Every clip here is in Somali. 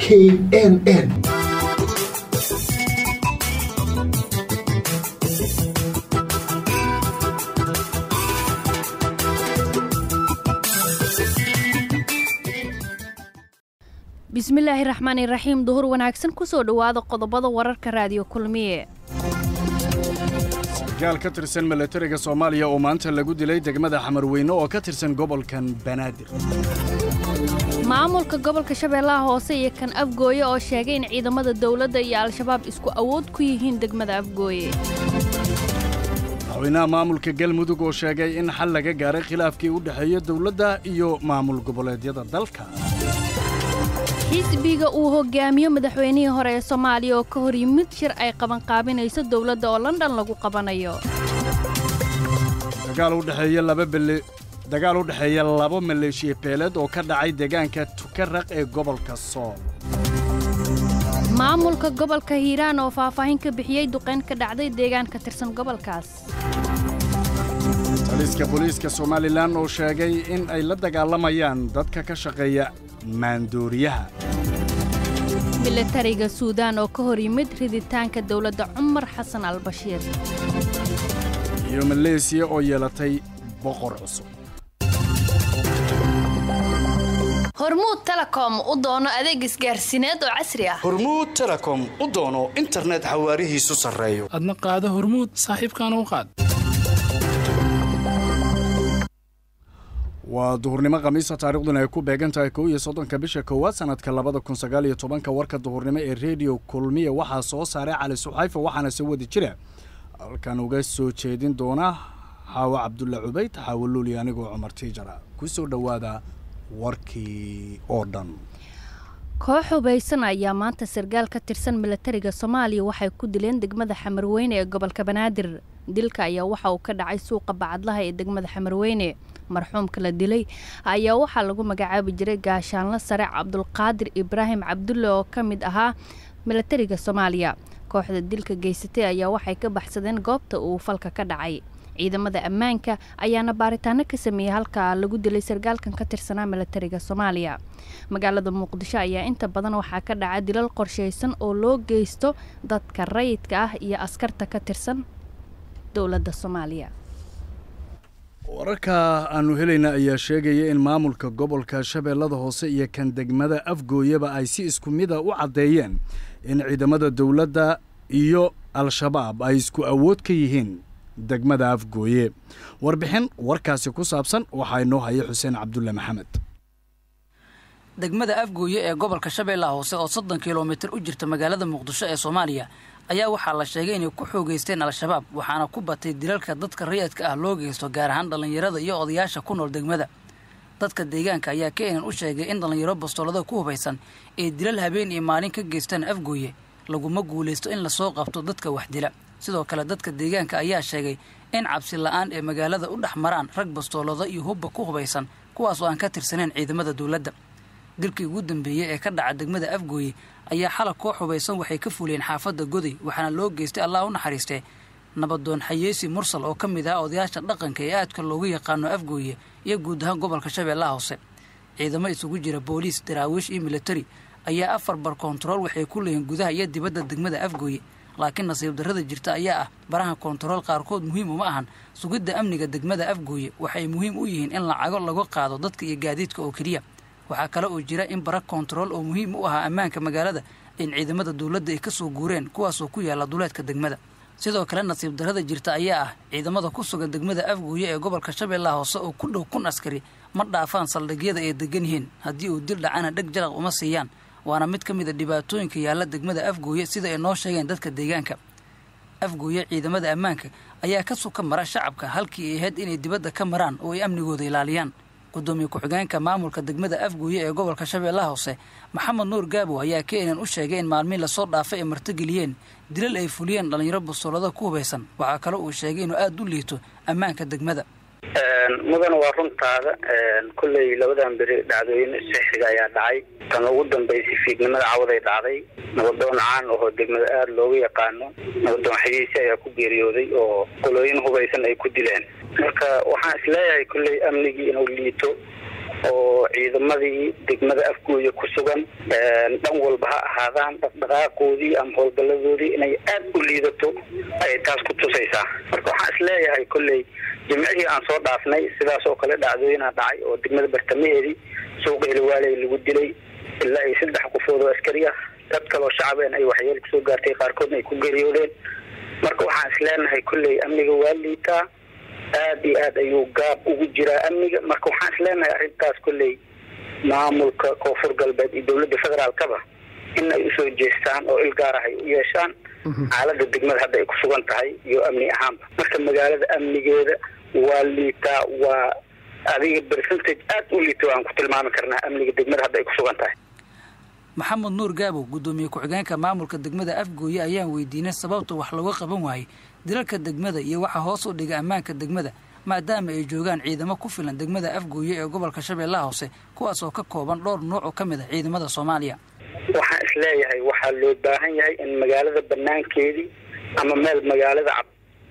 k n n bismillaahi raxmaani raxiim duhur wanaagsan kusoo dhowaada qodobada wararka raadiyo kulmiye sarkaal ka tirsan milatariga soomaaliya oo maanta lagu dilay degmada xamarweyne oo ka tirsan gobolkan banaadir maamulka gobolka shabeellaha hoose iyo kan afgooye oo sheegay in ciidamada dowladda iyo al-shabaab isku awood ku yihiin degmada afgooye madaxweynaha maamulka galmudug oo sheegay in xal laga gaaray khilaafkii u dhexeeya dowladda iyo maamul goboleedyada dalka xisbiga uu hogaamiyo madaxweynihii hore ee soomaaliya oo ka hor yimid shir ay qabanqaabinayso dowladda oo london lagu qabanayo dagaal u dhexeeya laba maleeshiya beeleed oo ka dhacay deegaanka tukaraq ee gobolka sool maamulka gobolka hiiraan oo faahfaahin ka bixiyey duqayn ka dhacday deegaan ka tirsan gobolkaas taliska booliiska somalilan oo sheegay in ay la dagaalamayaan dadka ka shaqeeya maandooriyaha milatariga suudaan oo ka hor yimid riditaanka dowladda cumar xasan albashiir iyo maleesiya oo yeelatay boqor cusub hormuud telekom u doono adeeg isgaarsiineed oo casri ah hormuud telekom u doono internet xawaarihiisu sarreeyo adna qaado hormuud saaxiibkaana u qaad waa duhurnimo khamiisa taarikhduna ay ku beegan tahay kow iyo soddonka bisha koowaad sannadka labada kun sagaal iyo tobanka warka duhurnimo ee rediyo kulmiya waxaa soo saaray cali suxayfa waxaana soo wadi jira halkan uga soo jeedin doona xaawo cabdulla cubayd xaawo luuli anigoo cumar tiijara ku soo dhowaada warkii oo dhan koox hubaysan ayaa maanta sarkaal ka tirsan milatariga soomaaliya waxay ku dileen degmada xamarweyne ee gobolka banaadir dilka ayaa waxa uu ka dhacay suuqa bacadlaha ee degmada xamarweyne marxuumka la dilay ayaa waxaa lagu magacaabi jiray gaashaanlo sare cabdulqaadir ibraahim cabdulle oo ka mid ahaa milatariga soomaaliya kooxda dilka geysatay ayaa waxay ka baxsadeen goobta uu falka ka dhacay ciidamada ammaanka ayaana baaritaano ka sameeyey halka lagu dilay sarkaalkan ka tirsanaa milatariga soomaaliya magaalada muqdisho ayaa inta badan waxaa ka dhaca dilal qorshaysan oo loo geysto dadka rayidka ah iyo askarta ka tirsan dowladda soomaaliya wararka aannu helayna ayaa sheegaya in maamulka gobolka shabeellada hoose iyo kan degmada afgooyaba ay si isku mida u caddeeyeen in ciidamada dowladda iyo al-shabaab ay isku awood ka yihiin degmada afgooye warbixin warkaasi ku saabsan waxaa inoo haya xuseen cabdulle maxamed degmada afgooye ee gobolka shabeellaha hoose oo soddon kilomitir u jirta magaalada muqdisho ee soomaaliya ayaa waxaa la sheegay inay ku xoogeysteen al-shabaab waxaana ku batay dilalka dadka rayadka ah loo geysto gaar ahaan dhallinyarada iyo odayaasha ku nool degmada dadka deegaanka ayaa keenan u sheegay in dhallinyaro bastoolada ku hubaysan ee dilal habeen iyo maalin ka geystaan afgooye laguma guulaysto in lasoo qabto dadka wax dila sidoo kale dadka deegaanka ayaa sheegay in cabsi la-aan ee magaalada u dhex maraan rag bastoolado iyo hubba ku hubaysan kuwaas oo aan ka tirsaneyn ciidamada dowladda dilkii ugu dambeeyey ee ka dhaca degmada afgooye ayaa xalab koox hubaysan waxay ka fuleen xaafadda goday waxaana loo geystay allah u naxariistee nabadoon xayeesi mursal oo ka mid ah odayaasha dhaqanka ee aadka loogu yaqaano afgooye iyo guud ahaan gobolka shabeellaha hoose ciidamo isugu jira booliis daraawiish iyo militari ayaa afar bar koontarool waxay ku leeyihiin gudaha iyo dibadda degmada afgooye laakiin nasiib darrada jirta ayaa ah baraha koontarool qaarkood muhiim uma ahan sugidda amniga degmada afgooye waxay muhiim u yihiin in lacago laga qaado dadka iyo gaadiidka oo keliya waxaa kale oo jira in bara koontarool oo muhiim u ahaa ammaanka magaalada in ciidamada dowladda ay ka soo guureen kuwaasoo ku yaalla duleedka degmada sidoo kale nasiib darrada jirta ayaa ah ciidamada ku sugan degmada afgooye ee gobolka shabeellaha hoose oo ku dhow kun askari ma dhaafaan saldhigyada ay degan yihiin haddii uu dil dhacana dheg jaraq uma siiyaan waana mid ka mid a dhibaatooyinka yaalla degmada afgooye sida ay noo sheegeen dadka deegaanka afgooye ciidamada ammaanka ayaa ka suka mara shacabka halkii ay ahayd inay dibadda ka maraan oo ay amnigooda ilaaliyaan gudoomiye ku-xigeenka maamulka degmada afgooye ee gobolka shabeellaha hoose maxamed nuur gaabo ayaa keenan u sheegay in maalmihi lasoo dhaafay ay martigeliyeen dilal ay fuliyeen dhallinyaro bastoolada ku hubaysan waxaa kale uu sheegay inuu aada u liito ammaanka degmada mudana waa runtaada kolley labadan beri dhacdooyin sixiga ayaa dhacay tan ugu dambaysay fiidnimada cawaday dhacday nabadoon caan ahoo degmada aada looga yaqaano nabadoon xagiisi ayaa ku geeriyooday oo qolooyin hubaysan ay ku dileen marka waxaan isleeyahay kolley amnigii inuu liito oo ciidamadii degmada afgooya ku sugan dhan walba ha ahaadaan dhaqdhaqaaqoodii ama howlgalladoodii inay aad u liidato ayay taas ku tusaysaa marka waxaan isleeyahay kolley jimcihii aan soo dhaafnay sidaas oo kale dhacdooyinaa dhacay oo degmada bartamaheedii suuqa heliwaaley lagu dilay ilaa ay saddex qofood oo askari ah dad kaloo shacabeen ay waxyeel kusoo gaartay qaarkoodna ay ku geeriyoodeen marka waxaan isleenahay kolley amniga waa liitaa aad iyo aad ayuu gaab ugu jiraa amniga marka waxaan isleenahay arrintaas kolley maamulka koonfur galbeed iyo dowladda federaalkaba in ay usoo jeestaan oo il gaar ah ay u yeeshaan xaalada degmada hadda ay ku sugan tahay iyo amni ahaanba marka magaalada amnigeeda waa liitaa waa adiga percentage aad u liita aan ku tilmaami karnaa amniga degmada hadda ay ku sugan tahay maxamed nuur gaabow guddoomiye ku-xigeenka maamulka degmada afgooye ayaan weydiinay sababta wax looga qaban waayey dilalka degmada iyo waxa hoos u dhiga ammaanka degmada maadaama ay joogaan ciidamo ku filan degmada afgooye ee gobolka shabeellaha hoose kuwaas oo ka kooban dhowr nuuc oo ka mid ah ciidamada soomaaliya waxaan isleeyahay waxaa loo baahan yahay in magaalada banaankeedii ama meel magaalada cab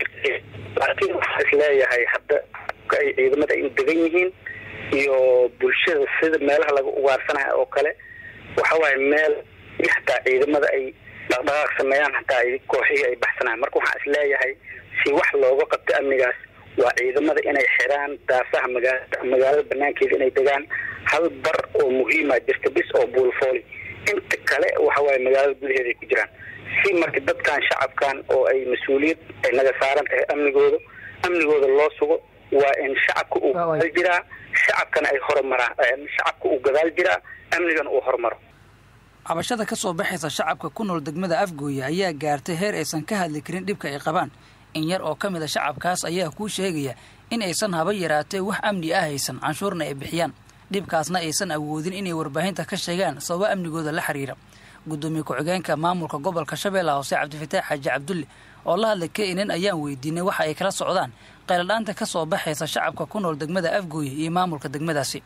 laakiin waxaan isleeyahay hadda ay ciidamada ay u degan yihiin iyo bulshada sida meelaha laga ugaarsanayo oo kale waxa waaye meel hataa ciidamada ay dhaqdhaqaaq sameeyaan hataa ay kooxihii ay baxsanaan marka waxaan isleeyahay si wax looga qabto amnigaas waa ciidamada inay xiraan daafaha magaalada magaalada banaankeeda inay degaan hal bar oo muhiima jirta bis oo buulfooli inta kale waxa waaye magaalada gudaheeda ay ku jiraan si marka dadkan shacabkan oo ay mas-uuliyad ay naga saaran tahay amnigooda amnigooda loo sugo waa in shacabka uu gadaal jiraa shacabkana ay horumaraan shacabka uu gadaal jiraa amnigana uu horumaro cabashada ka soo baxaysa shacabka ku nool degmada afgooye ayaa gaartay heer aysan ka hadli karin dhibka ay qabaan in yar oo ka mid a shacabkaas ayaa kuu sheegaya in aysan haba yaraatee wax amni ah haysan canshuurna ay bixiyaan dhibkaasna aysan awoodin inay warbaahinta ka sheegaan sababo amnigooda la xiriira guddoomiye ku-xigeenka maamulka gobolka shabeellaha hoose cabdifataax xaaji cabdulle oo la hadlay kenen ayaan weydiinay waxa ay kala socdaan qayladhaanta ka soo baxaysa shacabka ku nool degmada afgooye iyo maamulka degmadaasi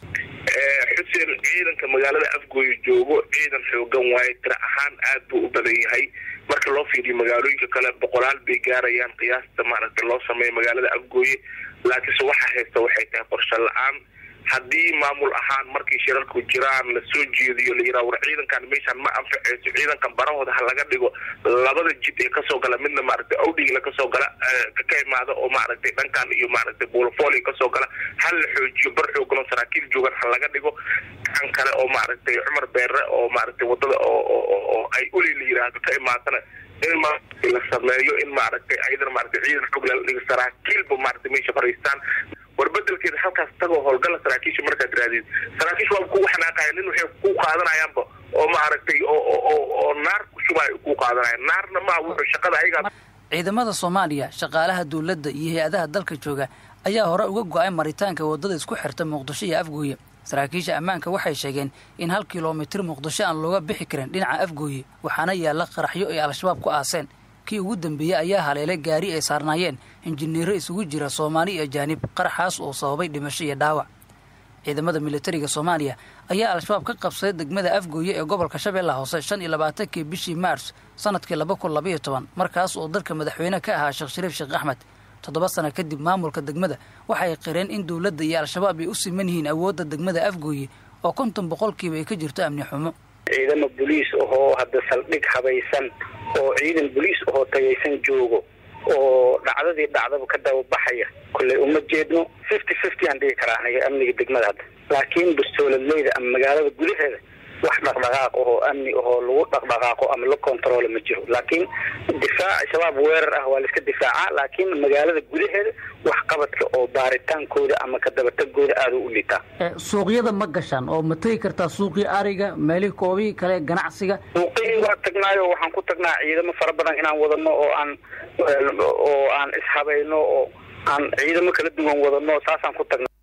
xuseen ciidanka magaalada afgooye joogo ciidan xoogan waaye tira ahaan aad buu u badan yahay marka loo fiiriyo magaalooyinka kale boqolaal bay gaarayaan qiyaasta maaragtay loo sameeyo magaalada afgooye laakiinse waxa haysta waxay tahay qorshe la-aan haddii maamul ahaan markii shirarku jiraan la soo jeediyo la yidhaha war ciidankan meeshaan ma anfaceyso ciidankan barahooda ha laga dhigo labada jid ee kasoo gala midna maaragtay awdhigla kasoo gala ka imaada oo maaragtay dhankan iyo maaragtay buulfooli kasoo gala ha la xoojiyo bar xooganoo saraakiil joogan ha laga dhigo kan kale oo maaragtay cumar beere oo maaragtay wadada oo ay uli la yidhaahdo ka imaatana in maaragtay la sameeyo in maaragtay ayadana maaragtay ciidan xoog lala dhigo saraakiilba maaragtay meesha fariistaan war bedelkeeda halkaas tagoo howlgala saraakiisha markaad raadid saraakiisha waa kugu xanaaqaya nin waxay ku qaadanayaanba oo maaragtay oo naar ku shubaayo ku qaadanaya naarna maa wuxuu shaqada ayagaa ciidamada soomaaliya shaqaalaha dowladda iyo hay-adaha dalka jooga ayaa hore uga go-ay maritaanka waddada isku xirta muqdisho iyo afgooye saraakiisha ammaanka waxay sheegeen in hal kilomitir muqdisho aan looga bixi karin dhinaca afgooye waxaana yaalla qaraxyo ay al-shabaab ku aaseen kii ugu dambeeyey ayaa haleelay gaari ay saarnaayeen injineero isugu jira soomaali iyo ajaanib qaraxaas oo sababay dhimasho iyo dhaawac ciidamada militariga soomaaliya ayaa al-shabaab ka qabsaday degmada afgooye ee gobolka shabeellaha hoose shan iyo labaatankii bishii maars sanadkii laba kun labaiyo toban markaas oo dalka madaxweyne ka ahaa sheekh shariif sheekh axmed toddoba sano kadib maamulka degmada waxay qireen in dowladda iyo al-shabaab ay u siman yihiin awoodda degmada afgooye oo konton boqolkiiba ay ka jirto amni xumo ciidamo boliis ahoo hadda saldhig habaysan oo ciidan boliis ahoo tagaysan joogo oo dhacdadii dhacdaba ka dababaxaya kolley uma jeedno fifty fifty aan dhigi karaa aniga amniga degmada hadda laakiin bustooladleyda ama magaalada gudaheeda wax dhaqdhaqaaq ahoo amni ahoo lagu dhaqdhaqaaqo ama la controlo ma jiro laakiin difaac shabaab weerar ah waa la iska difaacaa laakiin magaalada gudaheeda wax qabadka oo baaritaankooda ama ka dabatagooda aada u liitaa suuqyada ma gashaan oo ma tegi kartaa suuqii ariga meelihii koobihii kale ganacsiga suuqihii waa tagnaayo waxaan ku tagnaa ciidamo fara badan inaan wadano oo aan oo aan ishabayno oo aan ciidamo kala duwan wadano saasaan ku tagnaa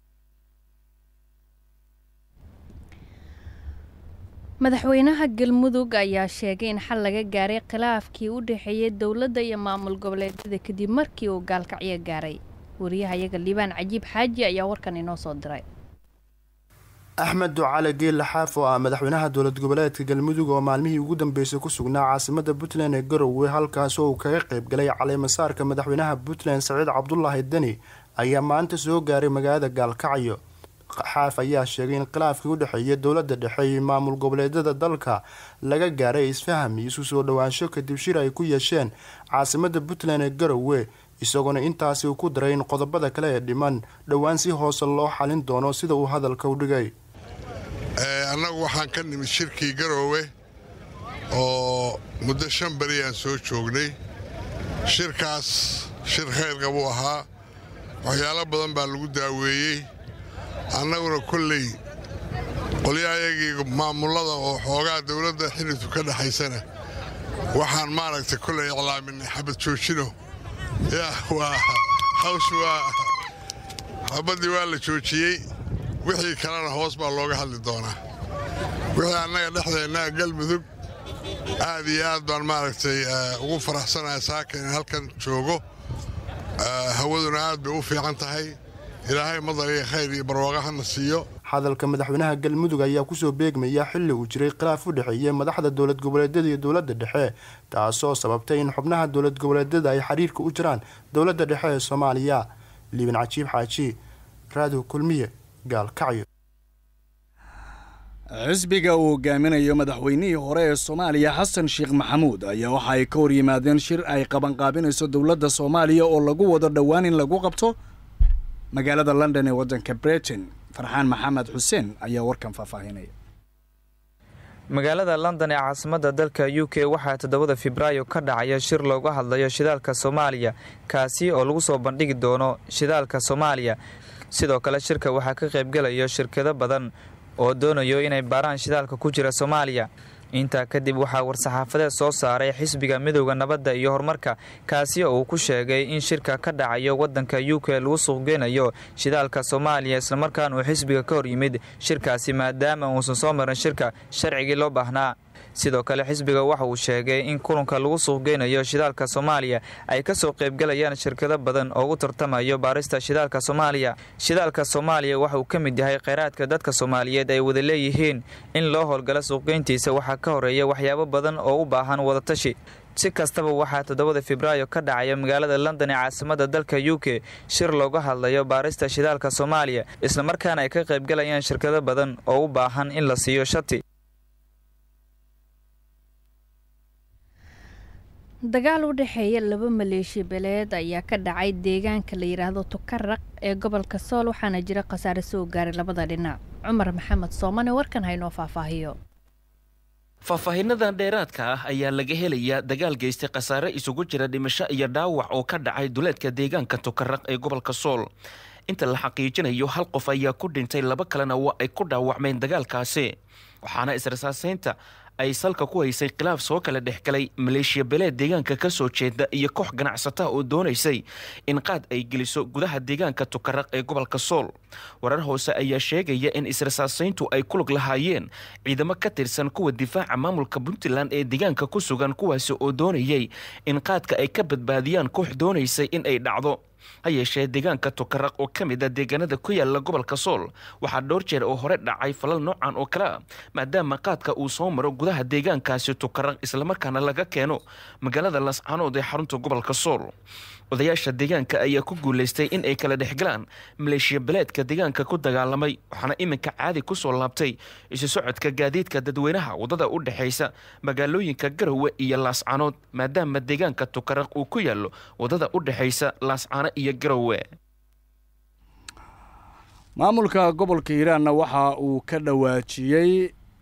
madaxweynaha galmudug ayaa sheegay in xal laga gaaray khilaafkii u dhexeeyey dowladda iyo maamul goboleedyada kadib markii uu gaalkacyo gaaray wariyahayaga liibaan cajiib xaaji ayaa warkan inoo soo diray axmed ducale geelle xaaf oo ah madaxweynaha dowlad goboleedka galmudug oo maalmihii ugu dambeysay ku sugnaa caasimada puntland ee garowe halkaas oo uu kaga qayb galay caleemasaarka madaxweynaha puntland saciid cabdulaahi deni ayaa maanta soo gaaray magaalada gaalkacyo xaaf ayaa sheegay in khilaafkii u dhexeeya dowladda dhexe iyo maamul goboleedyada dalka laga gaaray isfaham iyo isu soo dhowaansho kadib shir ay ku yeesheen caasimada puntland ee garowe isagoona intaasi uu ku daray in qodobada kale ee dhiman dhowaan si hoose loo xalin doono sida uu hadalka u dhigay annagu waxaan ka nimid shirkii garoowe oo muddo shan beri aan soo joognay shirkaas shir khayrka buu ahaa waxyaalo badan baa lagu daaweeyey annaguna kolley qolyahayagii maamullada oo xoogaa dowladda xidhigtu ka dhexaysana waxaan maaragtay kolley iclaaminay xabad joojino yaa waa hawsh waa xabaddii waa la joojiyey wixii kalena hoos baa looga hadli doonaa wixii annaga dhexdeennaa galmudug aad iyo aad baan maaragtay ugu faraxsanahay saaka inaan halkan joogo hawaduna aad bay u fiican tahay ilaahay madar iyo khayr iyo barwaaqa hana siiyo hadalka madaxweynaha galmudug ayaa kusoo beegmaya xilli uu jiray khilaaf u dhexeeyey madaxda dowlad goboleedyada iyo dowladda dhexe taasoo sababtay in xubnaha dowlad goboleedyada ay xiriirka u jiraan dowladda dhexe ee soomaaliya liibin cajiib xaaji raadiw kulmiye gaalkacyo xisbiga uu hogaaminayo madaxweynihii hore ee soomaaliya xasan sheekh maxamuud ayaa waxa ay ka hor yimaadeen shir ay qabanqaabinayso dowladda soomaaliya oo lagu wado dhowaan in lagu qabto magaalada london ee waddanka britain farxaan maxamed xuseen ayaa warkan faahfaahinaya magaalada london ee caasimadda dalka u k waxaa toddobada febraayo ka dhacaya shir looga hadlayo shidaalka soomaaliya kaasi oo lagu soo bandhigi doono shidaalka soomaaliya sidoo kale shirka waxaa ka qaybgelayo shirkado badan oo doonayo inay baaraan shidaalka ku jira soomaaliya intaa kadib waxaa war-saxaafadeed soo saaray xisbiga midowda nabadda iyo horumarka kaasi oo uu ku sheegay in shirka ka dhacayo waddanka u k lagu suuqgeynayo shidaalka soomaaliya islamarkaan uu xisbiga ka hor yimid shirkaasi maadaama uusan soo marin shirka sharcigii loo baahnaa sidoo kale xisbiga waxa uu sheegay in kulanka lagu suuqgeynayo shidaalka soomaaliya ay ka soo qaybgalayaan shirkado badan oo u tartamayo baarista shidaalka soomaaliya shidaalka soomaaliya waxa uu ka mid yahay kheyraadka dadka soomaaliyeed ay wada leeyihiin in loo howlgalo suuqgeyntiisa waxaa ka horeeya waxyaabo badan oo u baahan wadatashi si kastaba waxaa toddobada febraayo ka dhacaya magaalada london ee caasimadda dalka u k shir looga hadlayo baarista shidaalka soomaaliya islamarkaana ay ka qaybgalayaan shirkado badan oo u baahan in la siiyo shati dagaal u dhexeeya laba maleeshi beleed ayaa ka dhacay deegaanka la yidhaahdo tukaraq ee gobolka sool waxaana jira khasaare soo gaaray labada dhinac cumar maxamed soomane warkan haynoo faahfaahiyo faahfaahinnadan dheeraadka ah ayaa laga helayaa dagaal geystay khasaare isugu jira dhimasho iyo dhaawac oo ka dhacay duleedka deegaanka tukaraq ee gobolka sool inta la xaqiijinayo hal qof ayaa ku dhintay laba kalena waa ay ku dhaawacmeen dagaalkaasi waxaana israsaaseynta ay salka ku haysay khilaaf soo kala dhexgalay maleeshiya beleed deegaanka ka soo jeeda iyo koox ganacsata oo doonaysay in qaad ay geliso gudaha deegaanka tukaraq ee gobolka sool warar hoose ayaa sheegaya in israsaaseyntu ay ku lug lahaayeen ciidamo ka tirsan kuwa difaaca maamulka puntland ee deegaanka ku sugan kuwaasi oo doonayay in qaadka ay ka badbaadiyaan koox doonaysay in ay dhacdo ha yeeshee deegaanka tukaraq oo ka mid a deegaanada ku yaala gobolka sool waxaa dhowr jeer oo hore dhacay falal noocan oo kale a maadaama qaadka uu soo maro gudaha deegaankaasi tukaraq islamarkaana laga keeno magaalada lascanood ee xarunta gobolka sool odayaasha deegaanka ayaa ku guulaystay in ay kala dhexgalaan maleeshiya beleedka deegaanka ku dagaalamay waxaana iminka caadi ku soo laabtay isu socodka gaadiidka dadweynaha waddada u dhexaysa magaalooyinka garowe iyo laascanood maadaama deegaanka tukaraq uu ku yaallo waddada u dhexaysa laascano iyo garowe maamulka gobolka hiiraanna waxa uu ka dhawaajiyey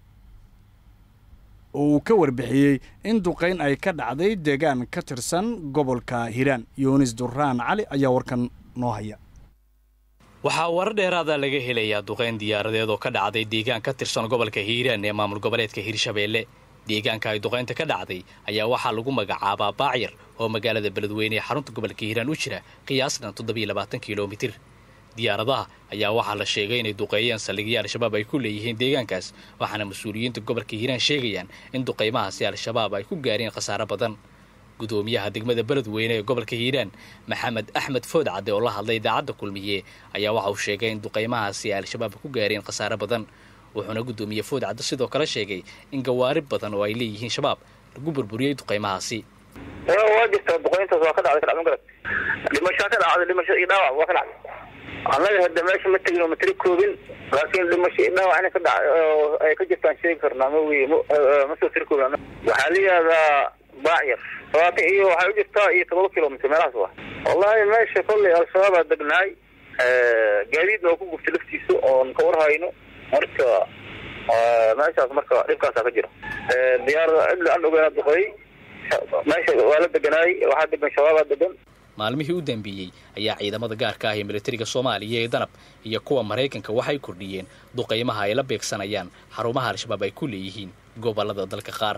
oo uu ka warbixiyey in duqayn ay ka dhacday deegaan ka tirsan gobolka hiiraan yunis duraan cali ayaa warkan noo haya waxaa warar dheeraada laga helayaa duqayn diyaaradeed oo ka dhacday deegaan ka tirsan gobolka hiiraan ee maamul goboleedka hiirshabeelle deegaanka ay duqaynta ka dhacday ayaa waxaa lagu magacaabaa baacyar oo magaalada beledweyne ee xarunta gobolka hiiraan u jira qiyaasna toddobiyo labaatan kilomitir diyaaradaha ayaa waxaa la sheegay inay duqeeyeen saldhigyo al-shabaab ay ku leeyihiin deegaankaas waxaana mas-uuliyiinta gobolka hiiraan sheegayaan in duqaymahaasi al-shabaab ay ku gaareen khasaaro badan gudoomiyaha degmada beledweyne ee gobolka hiiraan maxamed axmed foodcadde oo la hadlay idaacadda kulmiye ayaa waxa uu sheegay in duqaymahaasi ay al-shabaab ku gaareen khasaaro badan wuxuuna gudoomiye foodcadde sidoo kale sheegay in gawaari badan oo ay leeyihiin shabaab lagu burburiyey duqaymahaasi waa jirtaa duqayntaas waa ka dhacday kadhacdan garad dhimashaa ka dhacday dhimasho iyo dhaawac waa ka dhacday annaga hadda meesha ma tegin oo matri koobin laakiin dhimasho dhaawac inay ka dhac ay ka jirtaan sheegi karnaa ma wey ma soo tiri koobin waxaa la yihahdaa baacyar labaatan iyo waxay u jirtaa iyo todoba kilomitr meelahaas wa wallahi meesha kollay al-shabaabaa degnaay gaadiidna oo ku gubtay laftiisa oon ka warhayno marka meeshaas marka dhibkaasaa ka jira diyaarada cidla aan ogeena duqeey meesha waa la deganaay waxaa degan shabaabaa degan maalmihii u dambeeyey ayaa ciidamada gaarka ah ee militariga soomaaliya ee danab iyo kuwa maraykanka waxay kordhiyeen duqaymaha ay la beegsanayaan xarumaha al-shabaab ay ku leeyihiin gobolada dalka qaar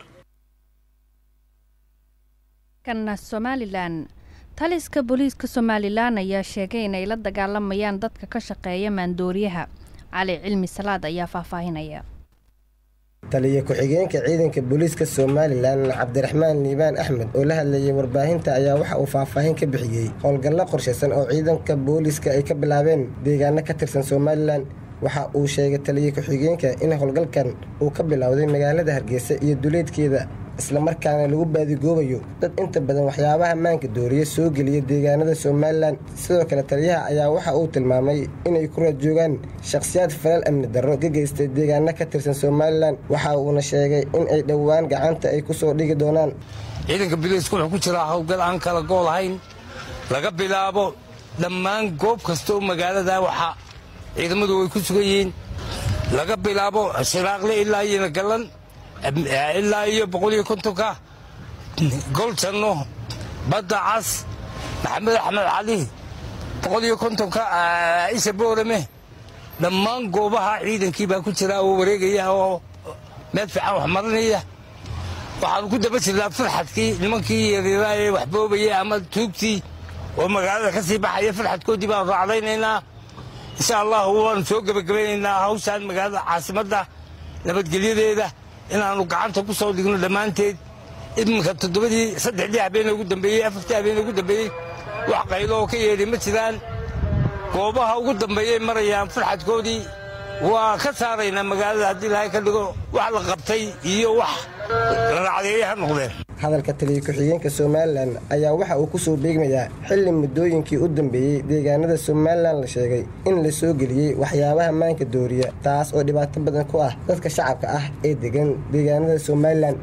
kana somalilan taliska booliiska somalilan ayaa sheegay inay la dagaalamayaan dadka ka shaqeeya maandooriyaha cali cilmi salaad ayaa faahfaahinaya taliya ku-xigeenka ciidanka booliiska somalilan cabdiraxmaan liibaan axmed oo la hadlayay warbaahinta ayaa waxa uu faahfaahin ka bixiyey howlgallo qorshaysan oo ciidanka booliiska ay ka bilaabeen deegaano ka tirsan somalilan waxa uu sheegay taliya ku-xigeenka in howlgalkan uu ka bilowday magaalada hargeysa iyo duleedkeeda islamarkaana lagu baadigoobayo dad inta badan waxyaabaha maanka dooriya soo geliya deegaanada somalilan sidoo kale taliyaha ayaa waxa uu tilmaamay inay ku raad joogaan shakhsiyaad falal amni darro ka geystay deegaano ka tirsan somalilan waxa uuna sheegay in ay dhowaan gacanta ay ku soo dhigi doonaan ciidanka biliiska wuxuu ku jiraa howlgal aan kala gool ahayn laga bilaabo dhammaan goob kasta oo magaalada waxa ciidamadu way ku sugan yihiin laga bilaabo shiraaqle ilaa iyona gallan ilaa iyo boqol iyo kontonka goljanno badda cas maxamed axmed cali boqol iyo kontonka isha boorame dhammaan goobaha ciidankii baa ku jira oo wareegaya oo meel fiican wax marinaya waxaanu ku daba jirnaa farxadkii nimankii yaryaraha ee wax boobaya ama tuugtii oo magaalada ka sii baxaya farxadkoodii baanu raacdaynaynaa insha allahu waanu soo gebagabaynaynaa hawshaan magaalada caasimadda nabadgelyadeeda inaannu gacanta ku soo dhigno dhammaanteed iminka toddobadii saddexdii habeenee ugu dambeeyey afartii habeenee ugu dambeeyey wax qaylo oo ka yeedhay ma jiraan goobaha ugu dambeeyay marayaan farxadkoodii waa ka saaraynaa magaalada haddii ilaahay ka dhigo wax la qabtay iyo wax la racdeeyey ha noqdeen hadalka taliya ku-xigeenka somalilan ayaa waxa uu ku soo beegmayaa xilli muddooyinkii u dambeeyey deegaanada somalilan la sheegay in la soo geliyey waxyaabaha maanka dooriya taas oo dhibaato badan ku ah dadka shacabka ah ee degan deegaanada somalilan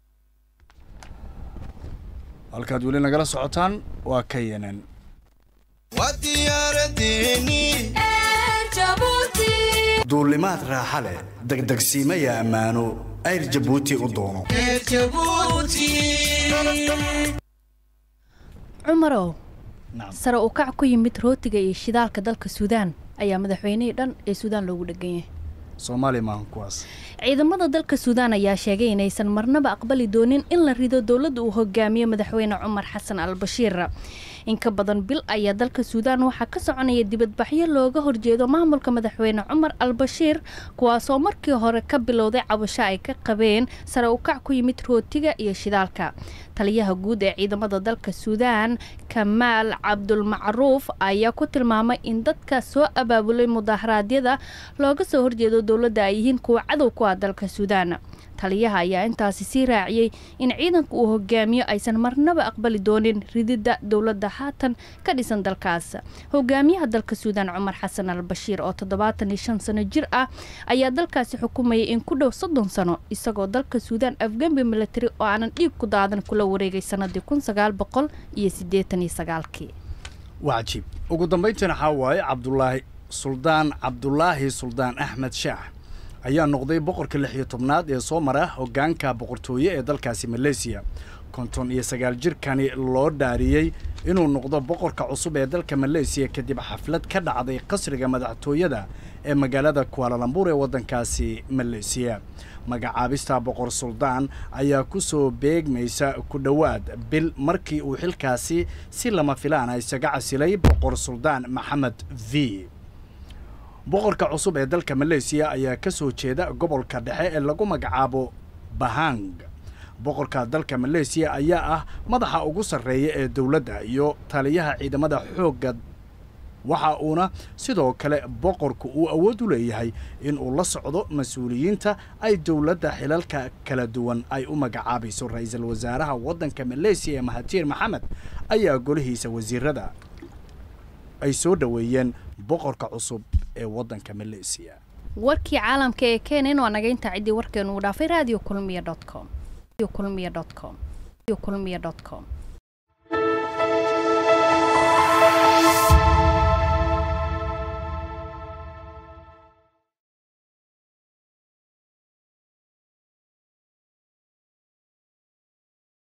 halkaad weli nagala socotaan waa ka yenan duulimaad raaxa leh degdegsiimaya ammaano ayr jabuuti u doono cumarow sare u kac ku yimid rootiga iyo shidaalka dalka suudaan ayaa madaxweynihii dhan ee suudaan loogu dhegan yahay soomaaliya maahan kuwaas ciidamada dalka suudaan ayaa sheegay inaysan marnaba aqbali doonin in la rido dowladda uu hogaamiyo madaxweyne cumar xasan al bashiir in ka badan bil ayaa dalka suudaan waxaa ka soconaya dibadbaxyo looga horjeedo maamulka madaxweyne cumar al bashiir kuwaasoo markii hore ka bilowday cabasho ay ka qabeen sare u kac ku yimid rootiga iyo shidaalka taliyaha guud ee ciidamada dalka suudaan kamaal cabdulmacruuf ayaa ku tilmaamay in dadka soo abaabulay mudaharaadyada looga soo horjeedo dowladda ay yihiin kuwa cadow ku ah dalka suudaan taliyaha ayaa intaasi sii raaciyey in ciidanka uu hogaamiyo aysan marnaba aqbali doonin rididda dowladda haatan ka dhisan dalkaas hogaamiyaha dalka suudaan cumar xasan al bashiir oo toddobaatan iyo shan sano jir ah ayaa dalkaasi xukumayay in ku dhow soddon sano isagoo dalka suudaan afgembi military oo aanan dhiig ku daadan kula wareegay sanadii kun sagaal boqol iyo siddeetan iyo sagaalkii waa cajiib ugu dambayntiina waxaa waaye cabdulaahi suldaan cabdulaahi suldaan axmed shaax ayaa noqday boqorka lix iyo tobnaad ee soo mara hoggaanka boqortooye ee dalkaasi maleysiya konton iyo sagaal jirkani loo dhaariyey inuu noqdo boqorka cusub ee dalka maleysiya kadib xaflad ka dhacday qasriga madaxtooyada ee magaalada kualalambur ee waddankaasi maleysiya magacaabista boqor suldaan ayaa ku soo beegmaysa ku dhowaad bil markii uu xilkaasi si lama filaana isaga casilay boqor suldaan maxamed v boqorka cusub ee dalka maleysiya ayaa ka soo jeeda gobolka dhexe ee lagu magacaabo bahang boqorka dalka maleysiya ayaa ah madaxa ugu sarreeya ee dowladda iyo taliyaha ciidamada xoogga waxa uuna sidoo kale boqorku uu awood u leeyahay in uu la socdo mas-uuliyiinta ay dowladda xilalka kala duwan ay u magacaabayso ra-iisul wasaaraha waddanka maleysiya ee mahatiir maxamed ayaa golihiisa wasiirada ay soo dhoweeyeen boqorka cusub ee waddanka maleesiya warkii caalamka ee keenan waa naga intaa ciddii warkeenu uu dhaafay radio kulmiya com kulmiya com kulmiya com